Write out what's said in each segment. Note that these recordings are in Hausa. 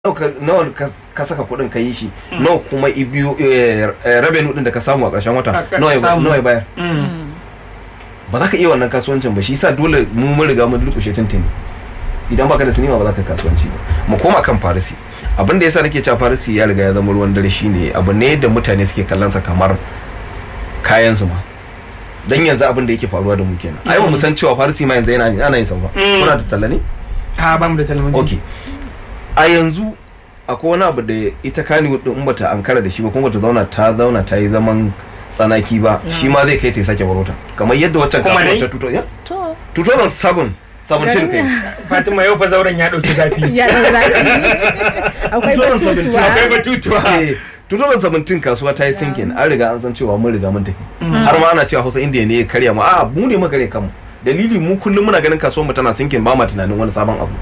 nawa ka saka kuɗin ka yi shi nawa kuma ibiyo revenue din da ka samu a ƙarshen wata nawa ya bayar ba za ka iya wannan kasuwancin ba shi yasa dole mu mun riga mun durkushe tuntuni idan baka da sinima ba za ka kasuwanci ba mu koma kan farisi abin da yasa nake cewa farisi ya riga ya zama ruwan dare shine abu ne da mutane suke kallon sa kamar kayan su ma dan yanzu abin da yake faruwa da mu kenan ai ba mu san cewa farisi ma yanzu yana ana yin sa ba kuna da talla ne a ba mu da talabijin okay a yanzu akwai wani abu da ita kani din in bata ankara da shi ba kuma bata zauna ta zauna ta yi zaman tsanaki ba shi ma zai kai ta sake barota kamar yadda waccan Kuma kasuwar dai? ta tuto yes 2007 17 kai fatima yau fa zauren ya dauki zafi ya da zafi akwai 2017 batutuwa akwai batutuwa Eh, 2017 kasuwa ta yi sinkin an riga an san cewa mun riga mun tafi har ma ana cewa hausa indiya ne ya karya mu a mu ne muka karya kanmu dalili mu kullum muna ganin kasuwar mu tana sinkin ba ma tunanin wani sabon abu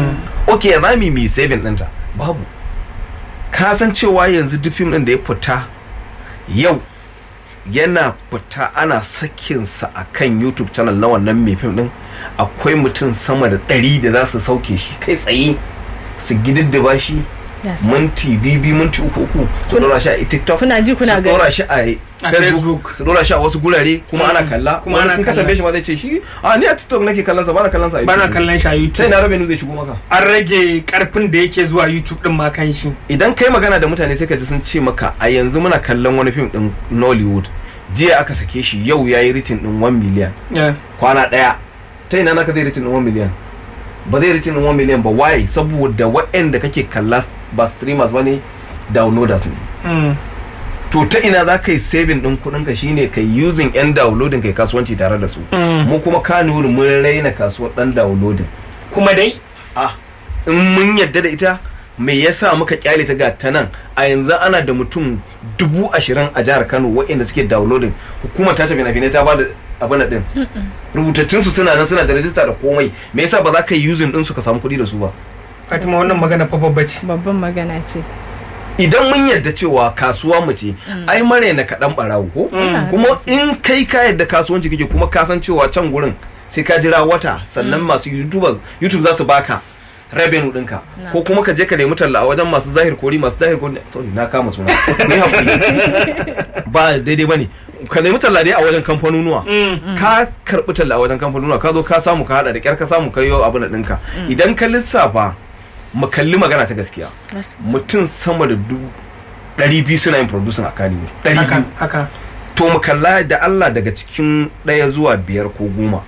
ok za mu yi mai saving ɗinta babu ka san cewa yanzu duk fim ɗin da ya fita yau yana fita ana sakinsa a kan youtube channel na wannan mai fim ɗin akwai mutum sama da ɗari da za su sauke shi kai tsaye su gididdiba shi Yes. minti bibi minti uku uku su Kuna- dora shi a tiktok kuna ji kuna su gani. dora shi a A facebook Facebook. su dora shi a wasu gurare kuma Mm. ana kalla Kuma wani ana kun ka kalla. tambaye shi ma zai ce shi a ni a tiktok nake kallon sa bana kallon sa a bana YouTube." kallon shi a sai youtube na rabe zai shigo maka an rage karfin da yake zuwa youtube din ma kan shi idan kai magana da mutane sai ka ji sun ce maka a yanzu muna kallon wani fim din nollywood jiya aka sake shi yau ya yi ritin din 1 million Yeah. kwana daya ta ina naka zai ritin din 1 million ba zai ritin din 1 million ba why saboda waɗanda kake kalla ba streamers ba ne downloaders ne Mm. to ta ina za ka yi saving din kuɗin ka shine kai using yan downloading kai kasuwanci tare da su Mm. mu kuma kanuri mun raina kasuwar dan downloading kuma dai ah in mun yadda da ita me yasa muka kyale ta ga ta nan a yanzu ana da mutum dubu ashirin a jihar kano waɗanda suke downloading hukumar ta tafi na ta ba da abin din rubutattun su suna nan suna da rajista da komai me yasa ba za ka yi using din su ka samu kuɗi da su ba fatima wannan magana fa babba ce babban magana ce idan mun yadda cewa kasuwa mu ce ai mare na kaɗan ɓarawo ko Mm. kuma in kai ka yadda kasuwanci kake kuma ka san cewa can gurin sai ka jira wata sannan masu youtubers youtube za su baka revenue ɗinka ko kuma ka je ka nemi talla a wajen masu zahir kori masu zahir kori sorry na kama suna ni hakuri ba daidai bane ka nemi talla dai a wajen kamfanonuwa ka karɓi talla a wajen kamfanonuwa ka zo ka samu ka hada da kyar ka samu ka yi abin ɗinka idan ka lissafa mu kalli magana ta gaskiya Yes. mutum sama da dubu ɗari biyu suna yin producing a Kannywood ɗari haka biyu haka to mu kalla da Allah daga cikin ɗaya zuwa biyar ko goma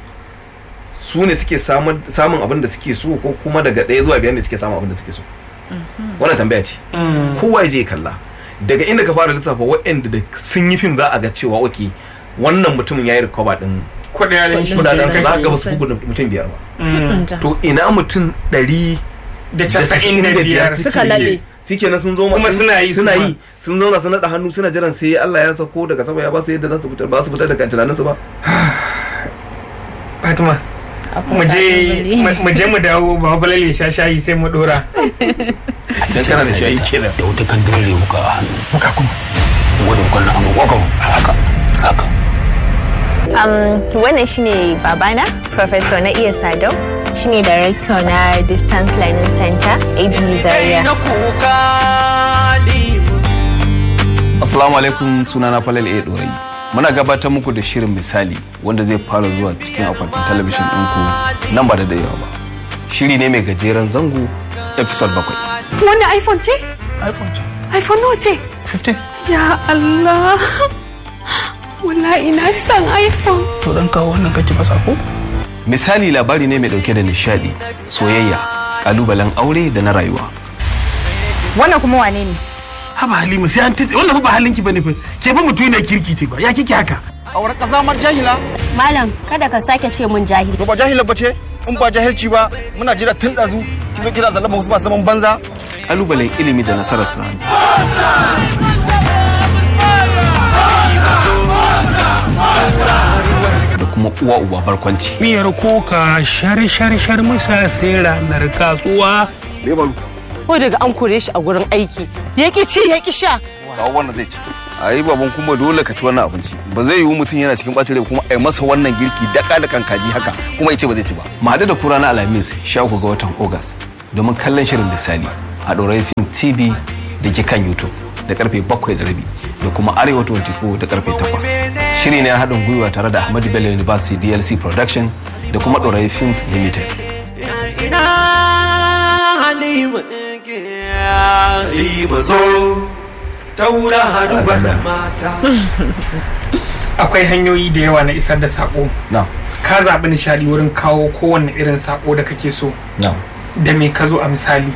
su ne suke samun samun abin da suke so ko kuma daga ɗaya zuwa biyar ne suke samun abin da suke so wannan tambaya ce Mm. kowa ya je ya kalla daga inda ka fara lissafa waɗanda da sun yi fim za a ga cewa oke wannan mutumin ya yi recover ɗin kudaden shi kudaden su sai za kashe. ka ga ba su fi gudun mutum biyar ba Mm. Ja. to ina mutum ɗari da casa'in da biyar Suka laɓe. shikenan sun zo ma- Kuma sun- suna yi suna su ma. yi sun zauna sun naɗa hannu suna jiran sai Allah ya sako daga sama ya ba su yadda za su fitar ba su fitar daga tunanin su ba fatima Akwai mu je kalubale. mu je mu dawo ba balal ya sha shayi sai mu dora dan kana da shayi kenan da wata kan dole wuka a hannu wuka kuma gudun kwallon amma wakon haka haka Um, wannan shine babana, Professor na iya Sadau, shine Director na Distance Learning Center, ABU Zaria. kuka assalamu alaikum sunana Falal A Dorayi muna gabatar muku da shirin misali wanda zai fara zuwa cikin akwatin talabijin ɗinku nan ba da dayawa ba shiri ne mai gajeren zango episode bakwai Wannan iPhone ce? iPhone nawa ce? 15 Ya Allah. Wallahi na san iPhone. to dan kawo wannan kake fasa ko misali labari ne mai dauke da nishadi soyayya kalubalen aure da na rayuwa Wannan kuma wane ne? haba halima sai an titse wannan fa ba halinki bane fa ke fa mutum ne kirki ce ba ya kike haka auren kazamar jahila Malam, kada ka sake ce mun jahili. to ba jahila ba ce in ba jahilci ba muna jira tun ɗazu kin zo kira zalama wasu masu zaman banza kalubalen ilimi da nasarar sa da kuma uwa uba barkwanci miyar kuka shar shar shar musa sai ranar katsuwa Ko daga an kore shi a gurin aiki. Ya ki ci ya ki sha. kawo wannan zai ci a yi baban kuma dole ka ci wannan abinci ba zai yiwu mutum yana cikin ɓacin rai kuma a yi masa wannan girki daka da kan kaji haka kuma ya ce ba zai ci ba mu haɗu da kura na alhamis sha uku ga watan ogas domin kallon shirin misali a ɗorayi film tv da ke kan youtube da karfe 7 da rabi da kuma arewa 24 da karfe 8 shiri ne na haɗin gwiwa tare da ahmadu bello university dlc production da kuma ɗorayi films limited akwai hanyoyi da yawa na isar da sako na ka zaɓi nishadi wurin kawo kowanne irin sako da kake so na da me ka zo a misali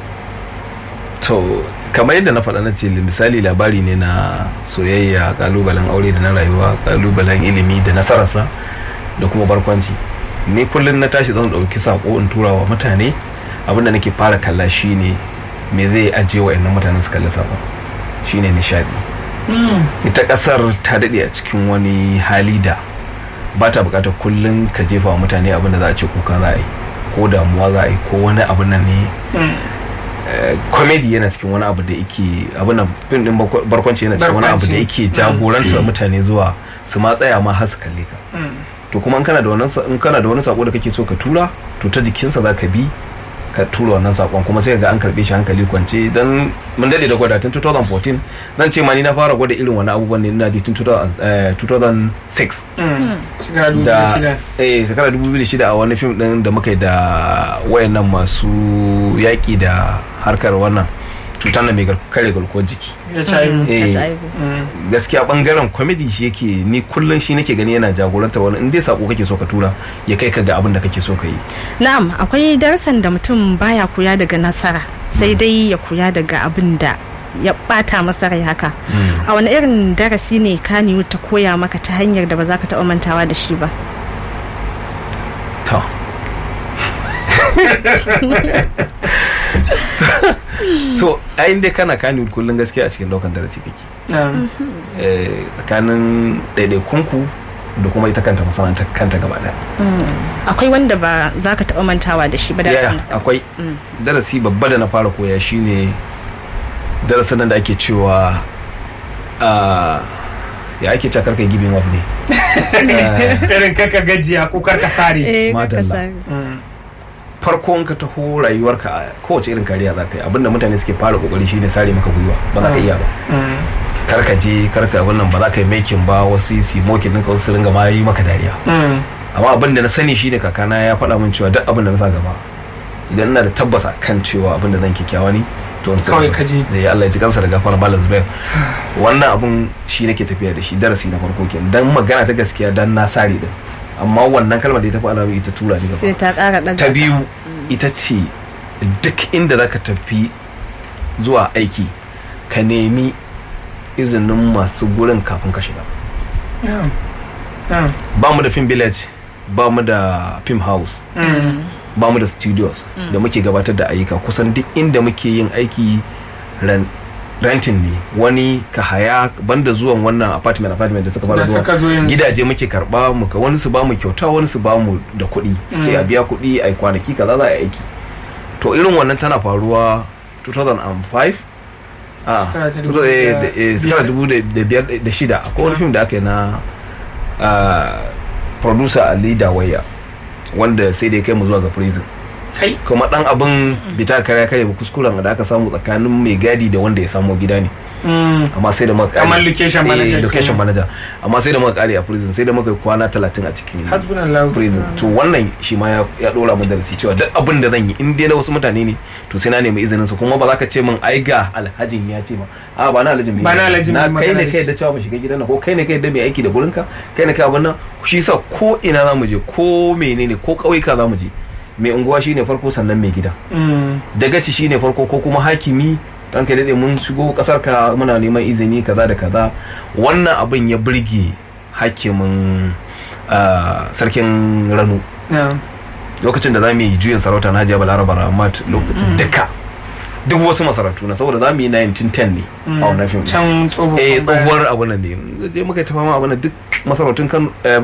to kamar yadda na faɗa na ce misali labari ne na soyayya kalubalen aure da na rayuwa kalubalen ilimi da nasararsa da kuma barkwanci ni kullum na tashi zan ɗauki sako in tura wa mutane abinda nake fara kalla shine me zai ajiye wa innan mutanen su kalli sako shine nishadi ita ƙasar ta daɗe a cikin wani hali da ba ta buƙatar kullum ka jefa wa mutane abin da za a ce kuka za a yi ko damuwa za a yi ko wani abin nan ne comedy yana cikin wani abu da yake abin nan fim din barkwanci yana cikin wani abu da yake jagorantar mutane zuwa su ma tsaya ma har su kalle ka to kuma in kana da wannan in kana da wani sako da kake so ka tura to ta jikinsa za ka bi ka tura wannan sakon kuma sai ga an karbe shi hankali kwance dan mun dade da gwada tun 2014 zan ce ma ni na fara gwada irin wani abubuwan ne ina ji tun 2006 shekara dubu da shida eh shekara 2006 a wani fim din da muka yi da wayannan masu yaƙi da harkar wannan cutar da mai gar- kare garkuwar jiki ya ci aibu Eh, HIV. gaskiya bangaren comedy shi yake ni kullum shi nake gani yana jagoranta wani in dai sako kake so ka tura ya kai ka ga abin da kake so ka yi Na'am, akwai darasin da mutum baya koya daga nasara, sai dai ya koya daga abin da ya bata masa rai haka. A wani irin darasi ne Kaniyu ta koya maka ta hanyar da ba za ka taɓa mantawa da shi ba? to so ayin dai kana kani kullum gaskiya a cikin daukan darasi kake Na'am. Eh, tsakanin ɗaiɗaikunku da kuma ita kanta masana'antar kanta gaba ɗaya Akwai wanda ba za ka taɓa mantawa da shi ba ya darasin. akwai darasi babba da na fara koya shine darasin nan da ake cewa ah, ya ake cakar kai giving up ne irin kaka gajiya ko karka sare Eh, Madalla. ka sa- Mm. farko in ka taho rayuwarka a kowace irin kariya za ka yi abinda mutane suke fara kokari shine sare maka gwiwa ba za ka iya ba Mm. kar ka je kar ka abin nan ba za ka yi making ba wasu su mokin ɗinka wasu su ringa ma yi maka dariya Mm. amma abin da na sani shine kakana ya faɗa min cewa duk abin da na sa gaba idan ina da tabbasa kan cewa abin da zan kyakkyawa ne to in Kawai tsaya. ka ji. da ya Allah ya ji kansa da gafara malam Zubair wannan abun shi nake tafiya da shi darasi na farko kenan dan magana ta gaskiya dan na sare din amma wannan kalmar da ta faɗa min ita tura ni Sai gaba ta ƙara ɗaga. ta biyu ita ce duk inda zaka tafi zuwa aiki ka nemi izinin masu gurin kafin ka shiga Na'am. Na'am. ba mu da film village ba mu da film house Mm. ba mu da studios da muke gabatar da ayyuka kusan duk inda muke yin aiki ran- renting ne wani ka haya banda zuwan wannan apartment apartment da suka fara Da zuwa suka zo yanzu. gidaje muke karba mu ka wani su ba mu kyauta wani su ba mu da kuɗi su ce a biya kuɗi a kwanaki kaza za a yi aiki to irin wannan tana faruwa 2005 a Shekara ta tuto- eh, dubu da da- eh, shekara biyar. dubu da da biyar da shida akwai wani fim da aka yi na ah, producer Ali Dawaya wanda sai da ya kai mu zuwa ga prison kai kuma dan abin bita kare kare ba kuskuren da aka samu tsakanin mai gadi da wanda ya samo gida ne Mm. amma sai da muka kare Kamar location Eh, manager location kenan. manager amma sai da muka kare a prison sai da muka yi kwana 30 a cikin hasbunallahu prison to wannan shi ma ya- ya dora mu darasi cewa duk abin da zan yi in dai na wasu mutane ne to sai na nemi izinin su kuma ba za ka ce min ai ga alhajin ya ce ma a ba na alhajin mai Ba na yi. alhajin na mai kai magana ne da kai shi. da cewa mu shiga gidan nan ko kai ne kai da mai aiki da gurinka kai ne kai abin nan shi sa ko ina za mu je ko menene ko ƙauyuka za mu je mai unguwa shine farko sannan mai gida Mm. dagaci shine farko ko kuma hakimi dan ka dade mun shigo kasar ka muna neman izini kaza da kaza wannan abin ya burge hakimin ah, sarkin rano Na'am. lokacin da za mu yi juyin sarauta na hajiya balaraba ramat lokacin duka duk wasu masarautu na saboda za mu yi 1910 ne a wannan fim can tsohon eh baya. tsohuwar abu nan ne je muka yi ta fama abu nan duk masarautun kan eh,